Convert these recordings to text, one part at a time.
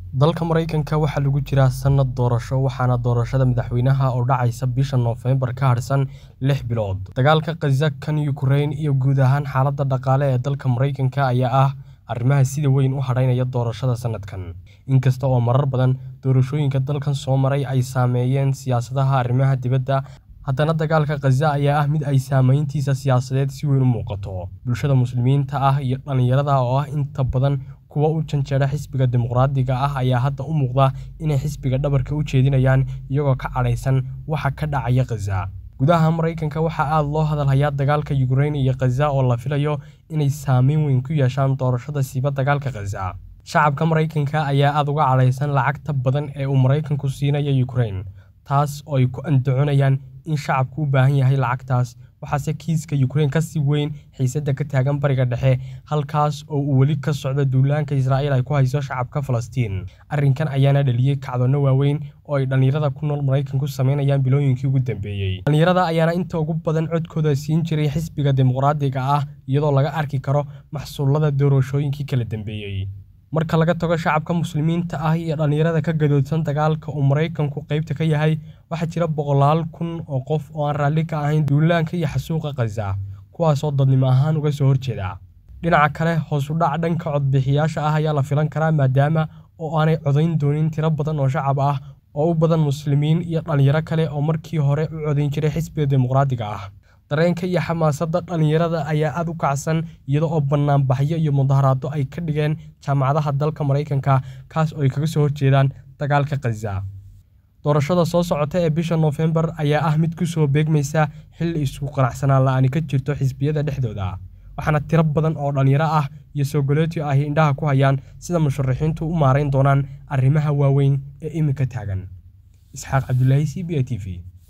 dalka maraykanka waxaa lagu jiraa sannad doorasho waxaana doorashada madaxweynaha oo dhacaysa bisha noofembar ka hadhsan lix bilood dagaalka khaza kan yukrain iyo guud ahaan xaaladda dhaqaale ee dalka maraykanka ayaa ah arrimaha sida weyn u hadhaynaya doorashada sannadkan inkasta oo marar badan doorashooyinka dalkan soo maray ay saameeyeen siyaasadaha arrimaha dibadda haddana dagaalka khaza ayaa ah mid ay saameyntiisa siyaasadeed si weyn u muuqato bulshada muslimiinta ah iyo dhallinyarada oo ah inta badan kuwa u janjeera xisbiga dimuqraadiga ah ayaa hadda u muuqda inay xisbiga dhabarka u jeedinayaan iyagoo ka cadhaysan waxa ka dhacaya khaza gudaha maraykanka waxaa aada loo hadalhayaa dagaalka yukrain iyo khaza oo la filayo inay saameyn weyn ku yeeshaan doorashada siiba dagaalka khaza shacabka maraykanka ayaa aada uga cadhaysan lacagta badan ee uu maraykanku siinayo yukrain taas oo ay ku andacoonayaan in shacabku u baahan yahay lacagtaas waxaase kiiska yukrain ka sii weyn xiisadda ka taagan bariga dhexe halkaas oo uu weli ka socdo duulaanka israa'iil ay ku hayso shacabka falastiin arrinkan ayaana dhaliyey kacdoonno waaweyn oo ay dhallinyarada ku nool maraykanku samaynayaan bilooyinkii ugu dambeeyey dhallinyarada ayaana inta ugu badan codkooda siin jiray xisbiga dimuqraadiga ah iyadoo laga arki karo maxsuullada doorashooyinkii kala dambeeyey marka laga tago shacabka muslimiinta ah iyo dhallinyarada ka gadoodsan dagaalka uu maraykanku qaybta ka yahay waxaa jira boqolaal kun oo qof oo aan raalli ka ahayn duulaanka iyo xasuuqa khaza kuwaasoo dadnimo ahaan uga soo horjeeda dhinaca kale hoos u dhac dhanka codbixiyaasha ah ayaa la filan karaa maadaama oo aanay codayn doonin tiro badan oo shacab ah oo u badan muslimiin iyo dhallinyaro kale oo markii hore u codayn jiray xisbiga dimuqraadiga ah dareenka iyo xamaasadda dhallinyarada ayaa aada u kacsan iyada oo bannaanbaxyo iyo mudaharaado ay ka dhigeen jaamacadaha dalka maraykanka kaas oo ay kaga soo horjeedaan dagaalka khaza doorashada soo socota ee bisha noofembar ayaa ah mid ku soo beegmaysa xilli isku qanacsanaan la-aani ka jirto xisbiyada dhexdooda waxaana tiro badan oo dhallinyaro ah iyo sogoleetio ahi indhaha ku hayaan sida musharaxiintu u maarayn doonaan arrimaha waaweyn ee iminka taagan isxaaq cabdulaahi c b a t v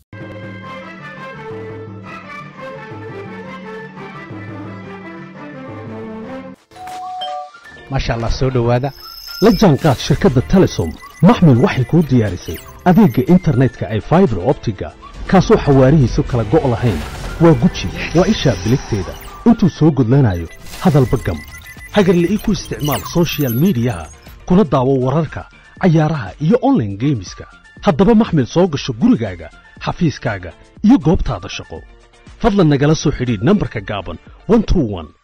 maasha allah soo dhowaada la jaanqaad shirkadda telesom maxmil waxay kuu diyaarisay adeegga internetka ay faibar optiga kaasoo xawaarihiisu kala go' lahayn waa guji waa ishaa biligteeda intuu soo gudlanayo hadalba gam hagarla'ii ku isticmaal sochial midiyaha kuna daawo wararka cayaaraha iyo onlaine geemiska haddaba maxmil soo gasho gurigaaga xafiiskaaga iyo goobtaada shaqo fadlan nagala soo xidhiidh nambarka gaaban